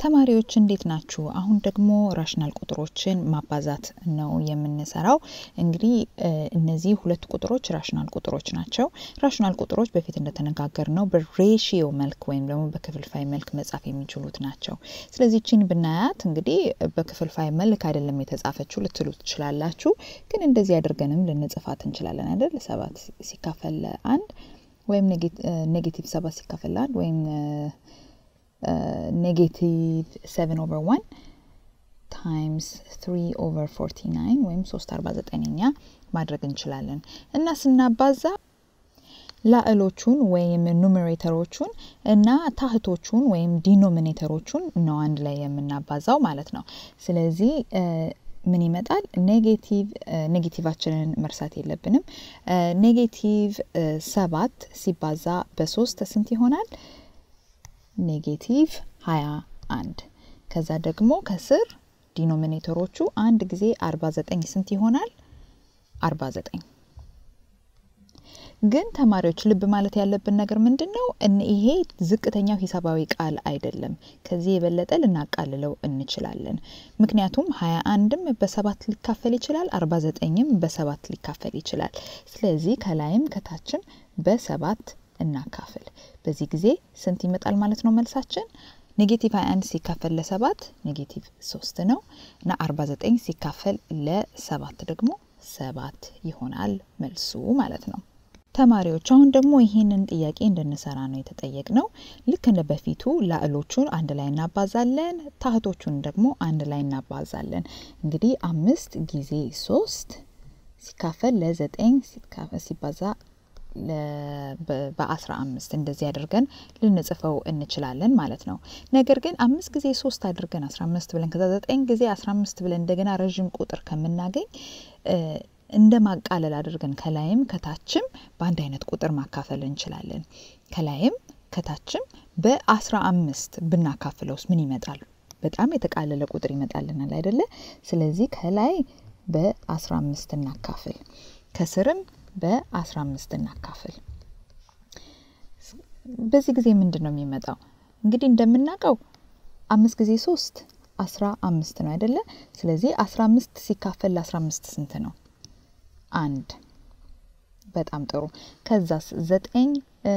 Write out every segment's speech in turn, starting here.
ተማሪዎች እንዴት ናችሁ? አሁን ደግሞ ራሽናል ቁጥሮችን ማባዛት ነው የምንሰራው። እንግዲህ እነዚህ ሁለት ቁጥሮች ራሽናል ቁጥሮች ናቸው። ራሽናል ቁጥሮች በፊት እንደተነጋገር ነው በሬሽዮ መልክ ወይም ደግሞ በክፍልፋይ መልክ መጻፍ የሚችሉት ናቸው። ስለዚህ ቺን ብናያት እንግዲህ በክፍልፋይ መልክ አይደለም የተጻፈችው ልትሉ ትችላላችሁ። ግን እንደዚህ አድርገንም ልንጽፋት እንችላለን አይደል? ሰባት ሲካፈል አንድ ወይም ኔጌቲቭ ሰባት ሲካፈል አንድ ወይም ኔጌቲቭ ሰቨን ኦቨር ዋን ታይምስ ትሪ ኦቨር ፎርቲ ናይን ወይም ሶስት አርባ ዘጠነኛ ማድረግ እንችላለን እና ስናባዛ ላዕሎቹን ወይም ኑሜሬተሮቹን እና ታህቶቹን ወይም ዲኖሚኔተሮቹን ነው አንድ ላይ የምናባዛው ማለት ነው። ስለዚህ ምን ይመጣል? ኔጌቲቭ ኔጌቲቫችንን መርሳት የለብንም። ኔጌቲቭ ሰባት ሲባዛ በሶስት ስንት ይሆናል? ኔጌቲቭ ሀያ አንድ ከዛ ደግሞ ከስር ዲኖሚኔተሮቹ አንድ ጊዜ አርባ ዘጠኝ ስንት ይሆናል? አርባ ዘጠኝ ግን ተማሪዎች ልብ ማለት ያለብን ነገር ምንድን ነው? ይሄ ዝቅተኛው ሂሳባዊ ቃል አይደለም። ከዚህ የበለጠ ልናቃልለው እንችላለን። ምክንያቱም ሀያ አንድም በሰባት ሊካፈል ይችላል፣ አርባ ዘጠኝም በሰባት ሊካፈል ይችላል። ስለዚህ ከላይም ከታችም በሰባት እናካፍል። በዚህ ጊዜ ስንት ይመጣል ማለት ነው መልሳችን? ኔጌቲቭ 21 ሲካፈል ለሰባት ኔጌቲቭ ሶስት ነው እና 49 ሲካፈል ለሰባት ደግሞ ሰባት ይሆናል መልሱ ማለት ነው። ተማሪዎች አሁን ደግሞ ይህንን ጥያቄ እንድንሰራ ነው የተጠየቅ ነው። ልክ እንደ በፊቱ ላዕሎቹን አንድ ላይ እናባዛለን፣ ታህቶቹን ደግሞ አንድ ላይ እናባዛለን። እንግዲህ አምስት ጊዜ ሶስት ሲካፈል ለዘጠኝ ሲባዛ በአስራ አምስት እንደዚህ አድርገን ልንጽፈው እንችላለን ማለት ነው። ነገር ግን አምስት ጊዜ ሶስት አድርገን አስራ አምስት ብለን ከዛ ዘጠኝ ጊዜ አስራ አምስት ብለን እንደገና ረዥም ቁጥር ከምናገኝ እንደ ማቃለል አድርገን ከላይም ከታችም በአንድ አይነት ቁጥር ማካፈል እንችላለን። ከላይም ከታችም በአስራ አምስት ብናካፍለውስ ምን ይመጣል? በጣም የተቃለለ ቁጥር ይመጣልናል አይደለ? ስለዚህ ከላይ በአስራ አምስት እናካፍል ከስርም በአስራ አምስት እናካፍል። በዚህ ጊዜ ምንድን ነው የሚመጣው? እንግዲህ እንደምናውቀው አምስት ጊዜ ሶስት አስራ አምስት ነው አይደለ? ስለዚህ አስራ አምስት ሲካፈል ለአስራ አምስት ስንት ነው? አንድ። በጣም ጥሩ። ከዛስ ዘጠኝ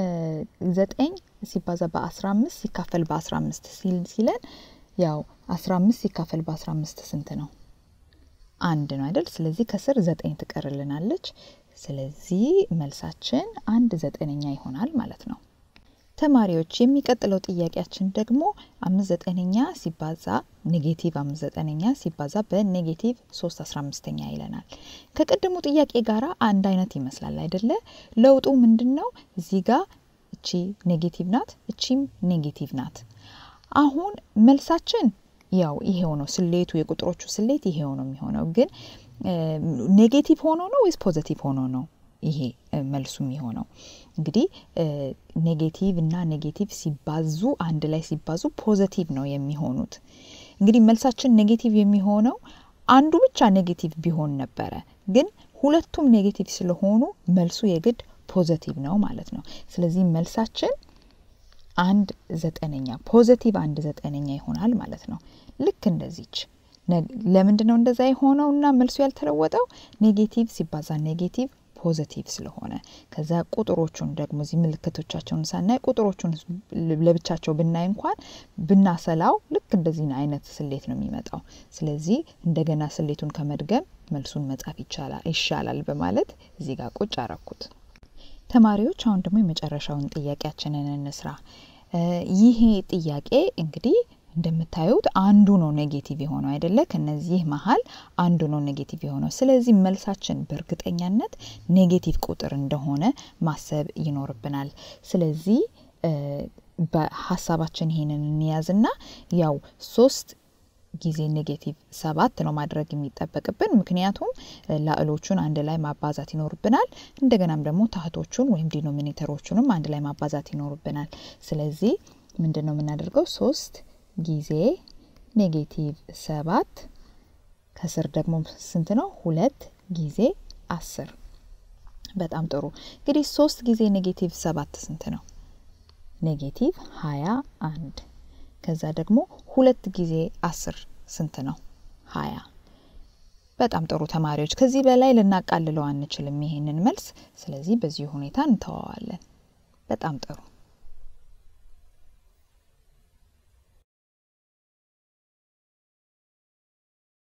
ዘጠኝ ሲባዛ በአስራ አምስት ሲካፈል በአስራ አምስት ሲለን ያው አስራ አምስት ሲካፈል በአስራ አምስት ስንት ነው? አንድ ነው አይደል? ስለዚህ ከስር ዘጠኝ ትቀርልናለች። ስለዚህ መልሳችን አንድ ዘጠነኛ ይሆናል ማለት ነው። ተማሪዎች የሚቀጥለው ጥያቄያችን ደግሞ አምስት ዘጠነኛ ሲባዛ ኔጌቲቭ አምስት ዘጠነኛ ሲባዛ በኔጌቲቭ ሶስት አስራ አምስተኛ ይለናል። ከቅድሙ ጥያቄ ጋራ አንድ አይነት ይመስላል አይደለ? ለውጡ ምንድን ነው? እዚህ ጋር እቺ ኔጌቲቭ ናት፣ እቺም ኔጌቲቭ ናት። አሁን መልሳችን ያው ይሄው ነው። ስሌቱ የቁጥሮቹ ስሌት ይሄው ነው የሚሆነው። ግን ኔጌቲቭ ሆኖ ነው ወይስ ፖዘቲቭ ሆኖ ነው ይሄ መልሱ የሚሆነው? እንግዲህ ኔጌቲቭ እና ኔጌቲቭ ሲባዙ አንድ ላይ ሲባዙ ፖዘቲቭ ነው የሚሆኑት። እንግዲህ መልሳችን ኔጌቲቭ የሚሆነው አንዱ ብቻ ኔጌቲቭ ቢሆን ነበረ። ግን ሁለቱም ኔጌቲቭ ስለሆኑ መልሱ የግድ ፖዘቲቭ ነው ማለት ነው። ስለዚህ መልሳችን አንድ ዘጠነኛ ፖዘቲቭ አንድ ዘጠነኛ ይሆናል ማለት ነው። ልክ እንደዚች ለምንድን ነው እንደዛ የሆነው እና መልሱ ያልተለወጠው? ኔጌቲቭ ሲባዛ ኔጌቲቭ ፖዘቲቭ ስለሆነ ከዛ ቁጥሮቹን ደግሞ እዚህ ምልክቶቻቸውን ሳናይ ቁጥሮቹን ለብቻቸው ብናይ እንኳን ብናሰላው ልክ እንደዚህ አይነት ስሌት ነው የሚመጣው። ስለዚህ እንደገና ስሌቱን ከመድገም መልሱን መጻፍ ይሻላል በማለት እዚህ ጋር ቁጭ አረኩት። ተማሪዎች አሁን ደግሞ የመጨረሻውን ጥያቄያችንን እንስራ። ይሄ ጥያቄ እንግዲህ እንደምታዩት አንዱ ነው ኔጌቲቭ የሆነው አይደለ? ከነዚህ መሀል አንዱ ነው ኔጌቲቭ የሆነው። ስለዚህ መልሳችን በእርግጠኛነት ኔጌቲቭ ቁጥር እንደሆነ ማሰብ ይኖርብናል። ስለዚህ በሀሳባችን ይሄንን እንያዝና ያው ሶስት ጊዜ ኔጌቲቭ ሰባት ነው ማድረግ የሚጠበቅብን። ምክንያቱም ላዕሎቹን አንድ ላይ ማባዛት ይኖርብናል። እንደገናም ደግሞ ታህቶቹን ወይም ዲኖሚኔተሮቹንም አንድ ላይ ማባዛት ይኖርብናል። ስለዚህ ምንድን ነው የምናደርገው? ሶስት ጊዜ ኔጌቲቭ ሰባት ከስር ደግሞ ስንት ነው? ሁለት ጊዜ አስር። በጣም ጥሩ። እንግዲህ ሶስት ጊዜ ኔጌቲቭ ሰባት ስንት ነው? ኔጌቲቭ ሀያ አንድ ከዛ ደግሞ ሁለት ጊዜ አስር ስንት ነው? ሀያ በጣም ጥሩ ተማሪዎች፣ ከዚህ በላይ ልናቃልለው አንችልም ይሄንን መልስ። ስለዚህ በዚህ ሁኔታ እንተዋዋለን። በጣም ጥሩ